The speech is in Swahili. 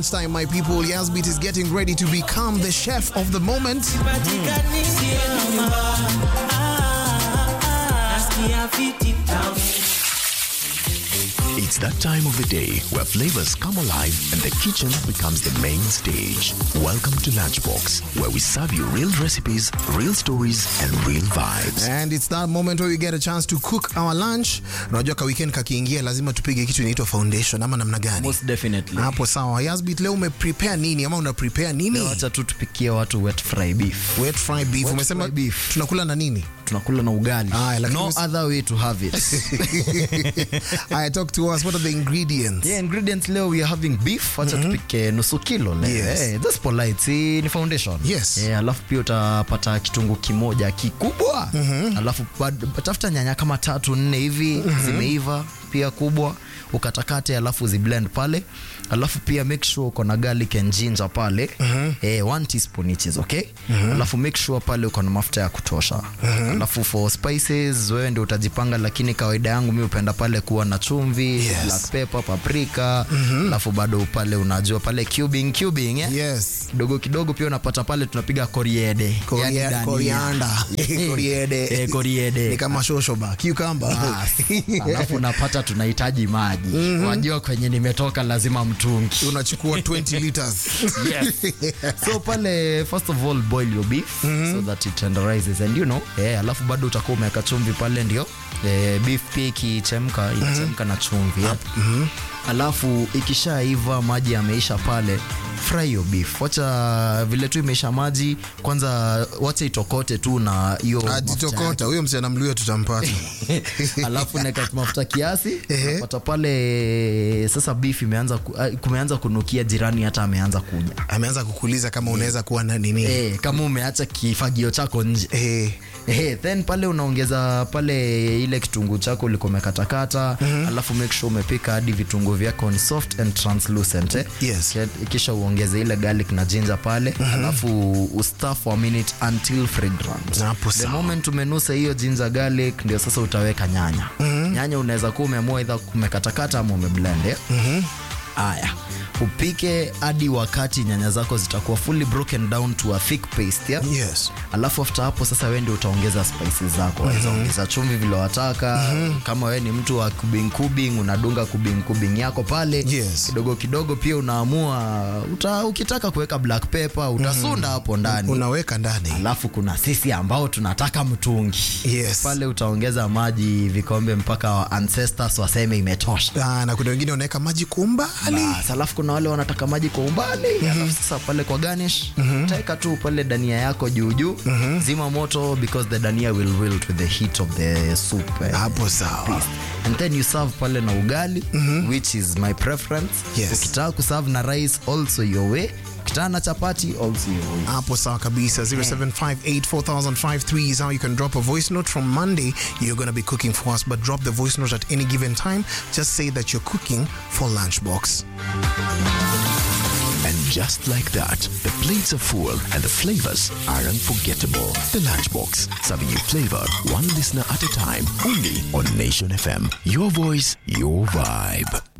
It's time, my people. Yasbit is getting ready to become the chef of the moment. It's that time of the day where flavors come alive and the kitchen becomes the main stage. Welcome to Lunchbox, where we serve you real recipes, real stories, and real vibes. And it's that moment where we get a chance to cook our lunch. Unajua ka weekend kakiingia lazima tupige kitu inaitwa foundation ama namna gani? Most definitely. Hapo sawa. Yasbit, leo ume prepare nini ama una prepare nini? Leo Wacha tu tupikie watu wet fry beef. Wet fry beef. Wet Umesema fry beef. tunakula na nini? Tunakula na ugali. Aya, lakini no umes- other way to have it. I talk to us. What are the ingredients? yeah, ingredients leo we are having beef. Wacha tupike nusu kilo leo. Yes. Eh, that's polite. Si ni foundation. Yes. Eh, alafu pia utapata kitunguu kimoja kikubwa. Alafu bad- tafuta nyanya kama tatu nne hivi zimeiva pia kubwa ukatakate alafu ziblend pale alafu pia make sure uko na garlic and ginger pale eh, one teaspoon each is okay alafu make sure pale uko na mafuta ya kutosha alafu for spices wewe ndio utajipanga lakini kawaida yangu mi upenda pale kuwa na chumvi Yes. black pepper paprika alafu bado pale unajua pale cubing cubing eh? Yes. kidogo kidogo pia unapata pale tunapiga koriede Korea- yani dania. Korianda. Koriede. Eh, koriede. Ni kama shoshoba. Cucumber. Bas. alafu unapata tunahitaji maji wajua kwenye nimetoka lazima mtungi Unachukua 20 liters. yes. so pale first of all boil your beef so that it tenderizes and you know eh, alafu bado utakuwa umeweka chumvi pale ndio eh, beef pia ikichemka inachemka na chumvi eh. alafu ikishaiva maji yameisha pale fry your beef wacha vile tu imeisha maji kwanza wacha itokote tu na hiyo mafuta yake. Ajitokota. Huyo msichana mluya tutampata. alafu naeka mafuta kiasi Ehe. napata pale sasa beef imeanza ku, ah, kumeanza kunukia jirani hata ameanza kuja Ameanza kukuuliza kama unaweza kuwa na nini. eh, kama umeacha kifagio chako nje Eh. Eh, then pale unaongeza pale ile kitunguu chako ulikuwa umekatakata alafu make sure umepika hadi vitunguu vyako ni soft and translucent eh? Yes. Ki- kisha uongeze ile garlic na ginger pale alafu ustaff for a minute until fragrant Hapo the sawa. moment umenusa hiyo ginger garlic ndio sasa utaweka nyanya nyanya unaweza kuwa umeamua either umekatakata ama umeblend eh? Aya, upike hadi wakati nyanya zako zitakuwa fully broken down to a thick paste yeah? Yes. alafu after hapo sasa wewe ndio utaongeza spices zako waweza ongeza chumvi vile wataka kama wewe ni mtu wa kubing kubing unadunga kubing kubing yako pale Yes. kidogo kidogo pia unaamua uta, ukitaka kuweka black pepper utasunda hapo ndani Unaweka ndani. alafu kuna sisi ambao tunataka mtungi Yes. pale utaongeza maji vikombe mpaka wa ancestors waseme imetosha Ah, na kuna wengine wanaweka maji kwa umbali. Bas, alafu kuna wale wanataka maji kwa umbali alafu sasa pale kwa garnish taeka tu pale dania yako juu juu zima moto because the dania will wilt with the heat of the soup eh, Hapo sawa. paste. and then you serve pale na ugali which is my preference Yes. ukitaka kuserve na rice also your way ukitaka na chapati also your way Hapo sawa kabisa 07584053 is how you can drop a voice note from Monday you're going to be cooking for us but drop the voice note at any given time just say that you're cooking for lunchbox And just like that, the plates are full and the flavors are unforgettable. The Lunchbox, serving you flavor one listener at a time, only on Nation FM. Your voice, your vibe.